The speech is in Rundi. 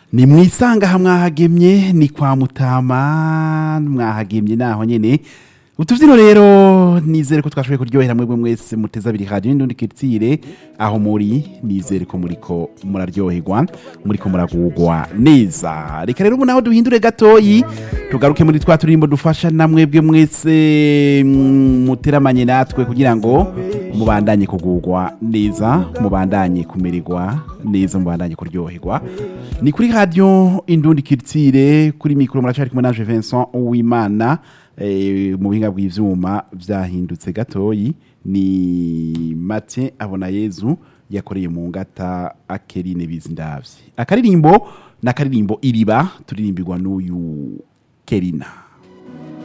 ni mwisanga ha mwahagemye ni kwa mutama mwahagemye naho nyene utuvyino rero nizere ko twashoboye kuryohera mwebwe mwese muteza abiri radio n'undi kirtire aho muri nizere ko muriko muraryoherwa muriko muragugwa neza reka rero ubu naho duhindure gatoyi tugaruke muri twa turimbo dufasha na mwebwe mwese mm, muteramanye natwe kugira ngo mubandanye kugugwa neza mubandanye kumererwa neza mubandanye kuryoherwa ni kuri radio indundi kirtire kuri mikoro muracari kumwe naje Vincent Uwimana eh, mu buhinga bw'ivyuma vyahindutse gatoyi ni Mathieu abona Yezu yakoreye mu ngata akerine bizindavye akaririmbo nakaririmbo iriba turirimbirwa n'uyu Kerina